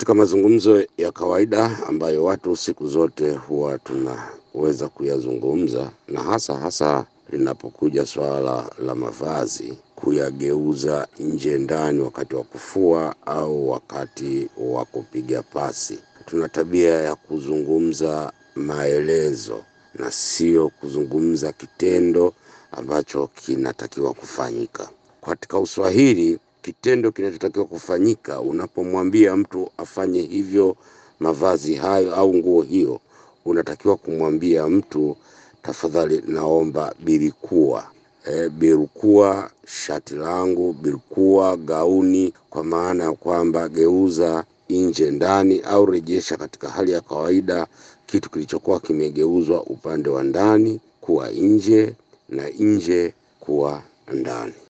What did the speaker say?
katika mazungumzo ya kawaida ambayo watu siku zote huwa tunaweza kuyazungumza, na hasa hasa linapokuja swala la mavazi, kuyageuza nje ndani wakati wa kufua au wakati wa kupiga pasi. Tuna tabia ya kuzungumza maelezo na sio kuzungumza kitendo ambacho kinatakiwa kufanyika. Katika Uswahili, kitendo kinachotakiwa kufanyika unapomwambia mtu afanye hivyo, mavazi hayo au nguo hiyo, unatakiwa kumwambia mtu tafadhali, naomba birikua e, birukua shati langu, birukua gauni, kwa maana ya kwamba geuza nje ndani, au rejesha katika hali ya kawaida kitu kilichokuwa kimegeuzwa upande wa ndani kuwa nje na nje kuwa ndani.